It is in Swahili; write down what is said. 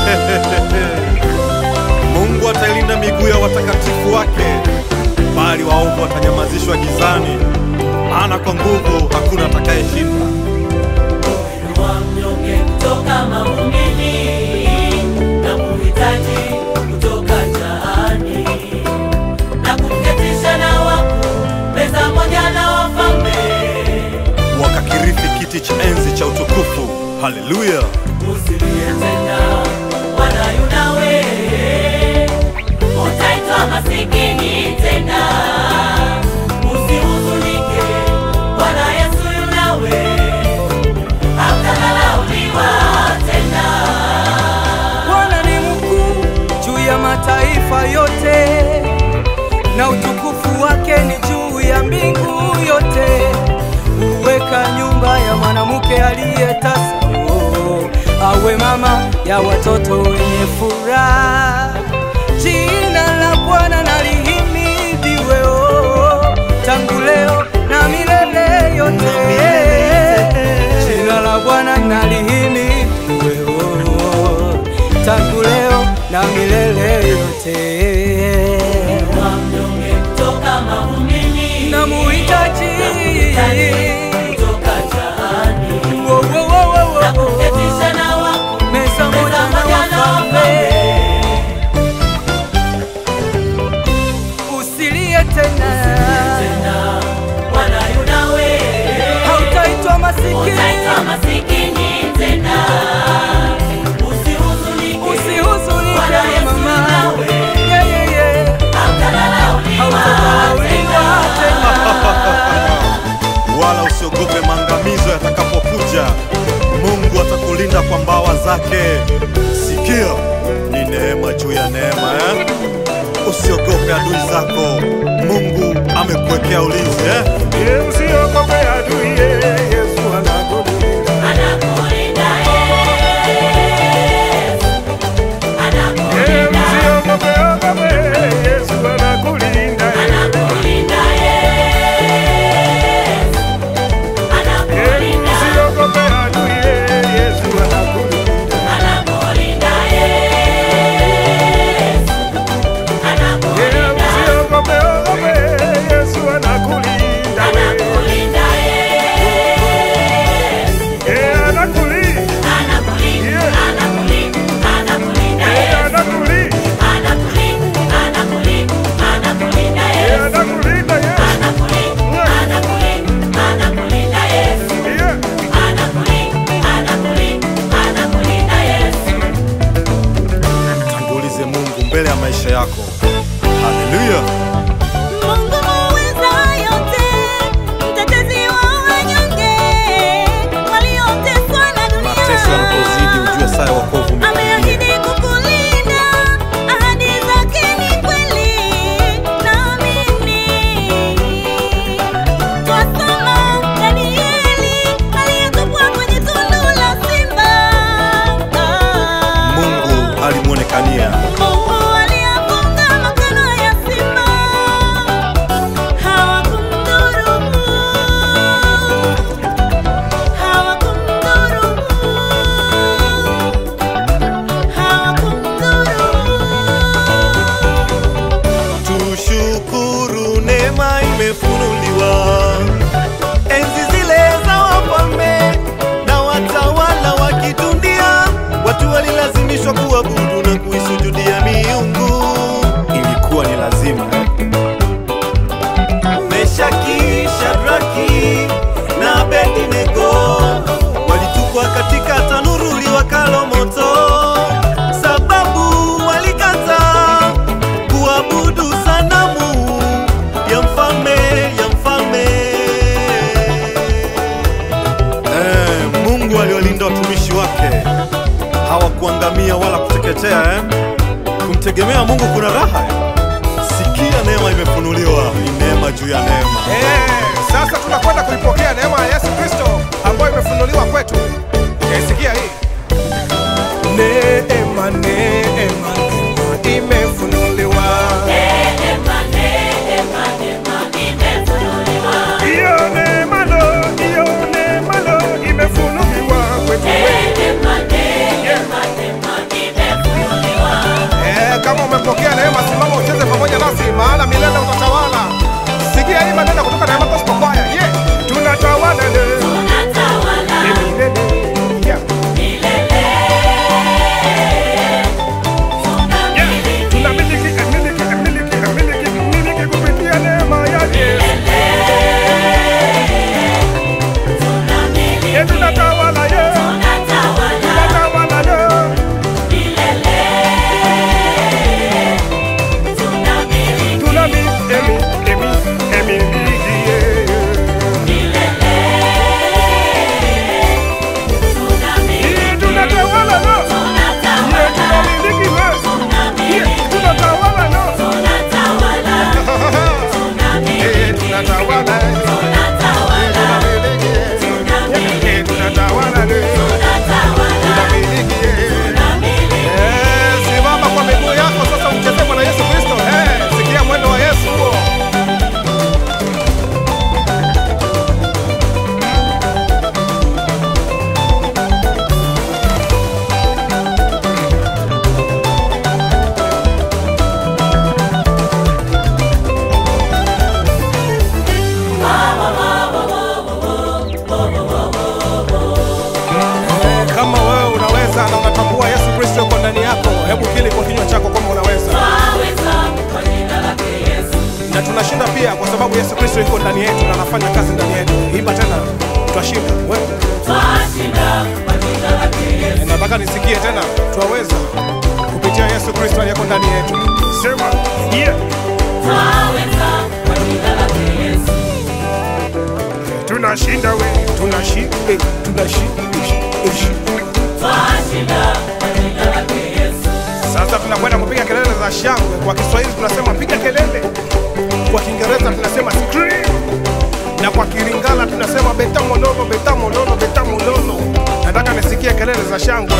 Mungu atailinda miguu ya watakatifu wake, bali waovu watanyamazishwa gizani, maana kwa nguvu hakuna atakayeshinda. wa mnyonge kutoka mavumbini na kuhitaji kutoka jaani na kumketisha na wakuu meza moja na wafalme. Wakakirithi kiti cha enzi cha utukufu. Haleluya! Usilie tena wala yunawe, utaitwa masikini tena. Usihuzunike, Bwana Yesu yunawe, hautadharauliwa tena. Bwana ni mkuu juu ya mataifa yote, na utukufu wake ni juu ya mbingu yote. Huweka nyumba ya mwanamke aliyetasa, oh, awe mama ya watoto wenye furaha. Jina la Bwana na lihimidiwe, oh, tangu leo na milele yote. Jina la Bwana na lihimidiwe, oh, tangu leo na milele yote. Wa mnyonge kutoka mavumbini Na muhitaji kutoka jaani Wo, wo, wo, wo, wo, na wo. kumketisha na wakuu meza moja meza na moja na wafalme. wafalme. Usilie tena, tena Bwana yunawe, hautaitwa masikini, utaitwa masikini tena. Usihuzunike, usihuzunike Bwana Yesu mama, yunawe, Yeah, yeah, yeah. hautadharauliwa hautadharauliwa tena. tena. wala usiogope maangamizo yatakapokuja. Mungu atakulinda kwa mbawa zake. Sikia, ni neema juu ya neema eh? Usiogope adui zako, Mungu amekuwekea ulinzi eh? Usiogope adui, Yesu anakulinda. Anakulinda Yesu, anakulinda, Usiogope, ogope, Yesu anakulinda. anakulinda Yesu, anakulinda. Usiogope adui, Yesu anakulinda. Anakulinda Yesu, anakulinda, Usiogope, ogope, Yesu anakulinda. anakulinda Yesu, Eh, anakulinda. anakulinda, anakulinda, anakulinda Eh, Yesu, anakulinda. anakulinda, anakulinda, anakulinda Eh, Yesu, anakulinda, Yesu. anakulinda, anakulinda, anakulinda Yesu, Yeah. anakulinda, anakulinda, anakulinda Yesu. Tangulize Mungu mbele ya maisha yako. Haleluya! Mungu muweza yote, mtetezi wa wanyonge, walioteswa na dunia. Mateso yanapozidi ujue saa ya wokovu umekaribia. Ameahidi kukulinda, ahadi zake ni kweli, naamini. Twasoma Danieli aliyetupwa kwenye tundu la simba. Mungu alimwonekania Mungu aliyafunga makano ya simba, hawakumdhuru, hawakumdhuru, hawakumdhuru. Tushukuru neema imefunuliwa, enzi zile za wafalme na watawala wa kidunia, watu walilazimishwa kuabudu na kuisujudia miungu. Ilikuwa ni lazima. Meshaki, Shadraki na Abednego walitupwa katika tanuru liwakalo moto, sababu walikataa kuabudu sanamu ya mfalme ya mfalme. Eh, Mungu aliwalinda watumishi wake, hawakuangamia wala kuteketea eh? Kumtegemea Mungu kuna raha eh? Sikia, neema imefunuliwa, ni neema juu ya neema. Eh, sasa tunakwenda kuipokea neema ya Yesu Kristo ambayo imefunuliwa kwetu. Eh, sikia hii. Neema, neema, neema imefunuliwa. Neema, neema, neema imefunuliwa. Hiyo neema lo, hiyo neema lo imefunuliwa kwetu. Neema, neema, neema Yesu Kristo yuko ndani yetu na anafanya kazi ndani yetu. Imba tena, twashinda. Wewe twashinda kwa jina lake Yesu. nataka nisikie tena, twaweza kupitia Yesu Kristo aliyeko ndani yetu. Sema yeah. Twaweza kwa jina lake Yesu. Tunashinda we, tunashinda, eh, tunashinda, eh, eh. Twashinda kwa jina lake Yesu. Sasa tunakwenda kupiga kelele za shangwe. Kwa Kiswahili tunasema piga kelele, kwa Kiingereza tunasema scream, na kwa Kilingala tunasema beta mololo, beta mololo, beta mololo. Nataka nisikie kelele za shangwe.